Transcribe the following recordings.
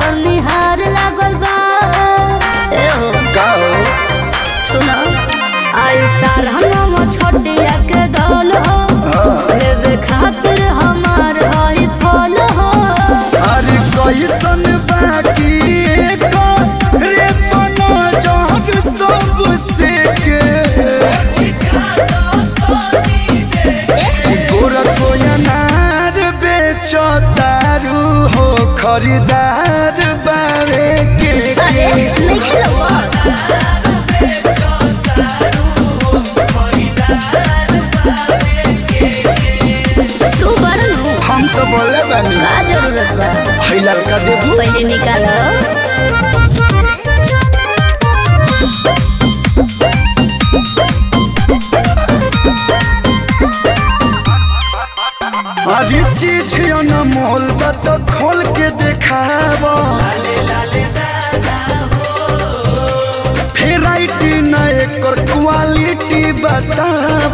निहार लागल बा ए हो का हो सुनो आई साल हम छोटिया के दौल हो लेवे खातिर हमार हई फल हो अरे कैसन बाकी एको रे बनो जहर सब से के गोरा को अनार बेचो तारू हो खरीदार बारे के अरे नहीं खेलो तू बड़नू हम तो बोले बानी का जरूरत बा है लड़का देबू पहले निकालो अरे चीज न मोल बा तो खोल के देखाब भेराइटी न एकर क्वालिटी बताब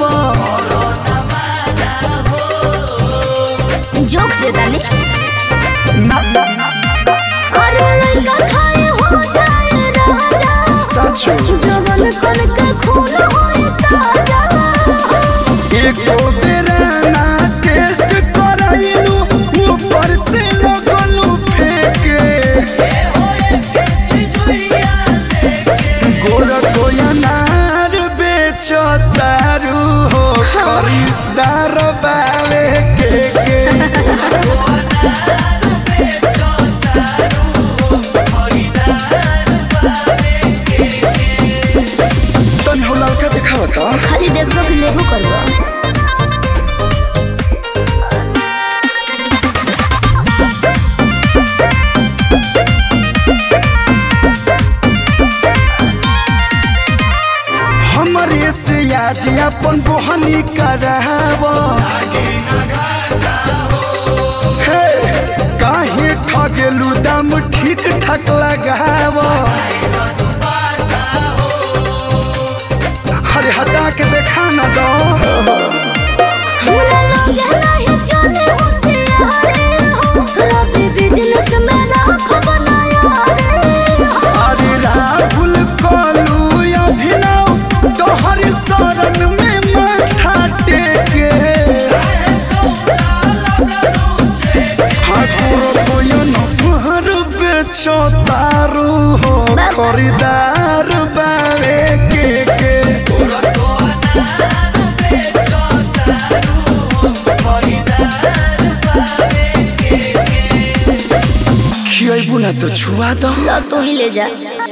जोक्स देता नहीं ना ना ना अरे लड़का खाए हो जाए राजा सच हो। जवन कन के खून होए ताजा एको बेरा ना टेस्ट कराइलू ऊपर से लगलू फेंके गोरा को अनार बेचो तारू हो खरीदार बावे के के तन हो लड़का दिखावा तो खाली देखो कि लेबो करबो हमरे से आज अपन बोहनी कराव हे काहे ठगेलू दाम ठीक ठाक लगाव अरे हटा के देखा न दो हमरा लगे नहीं चले हो से हरे हो रवि बिजनेस में राख बनाया रे हो अरे राहुल कलू अभिनव तोहर शरण में माथा टेके ठाकुर कोयन पर बेचो तारू हो खरीदार बारे के के खियबू ना तो छुआ दो ला तू ही ले जा